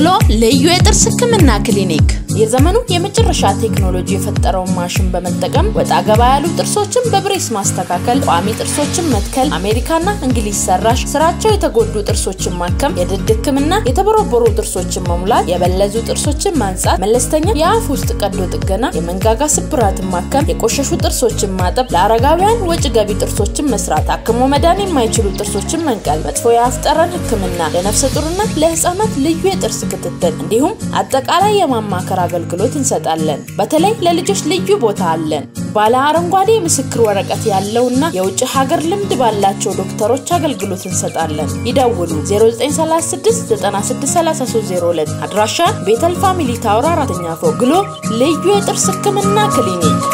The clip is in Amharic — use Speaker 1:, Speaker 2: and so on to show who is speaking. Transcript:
Speaker 1: ልዩ የጥርስ ህክምና ክሊኒክ የዘመኑ የመጨረሻ ቴክኖሎጂ የፈጠረውን ማሽን በመጠቀም ወጣ ገባ ያሉ ጥርሶችን በብሬስ ማስተካከል፣ ቋሚ ጥርሶችን መትከል፣ አሜሪካና እንግሊዝ ሰራሽ ስራቸው የተጎዱ ጥርሶችን ማከም፣ የድድ ህክምና፣ የተቦረቦሩ ጥርሶችን መሙላት፣ የበለዙ ጥርሶችን ማንጻት፣ መለስተኛ የአፍ ውስጥ ቀዶ ጥገና፣ የመንጋጋ ስብራትን ማከም፣ የቆሸሹ ጥርሶችን ማጠብ፣ ለአረጋውያን ወጪ ገቢ ጥርሶችን መስራት፣ ታክሞ መዳን የማይችሉ ጥርሶችን መንቀል፣ መጥፎ የአፍ ጠረን ህክምና፣ ለነፍሰ ጡርና ለህፃናት ልዩ የጥርስ ክትትል እንዲሁም አጠቃላይ የማማከር አገልግሎት እንሰጣለን። በተለይ ለልጆች ልዩ ቦታ አለን። ባለ አረንጓዴ የምስክር ወረቀት ያለውና የውጭ ሀገር ልምድ ባላቸው ዶክተሮች አገልግሎት እንሰጣለን። ይደውሉ 0936963302 አድራሻ ቤተል ፋሚሊ ታወር አራተኛ ፎቅ ግሎ ልዩ የጥርስ ህክምና ክሊኒክ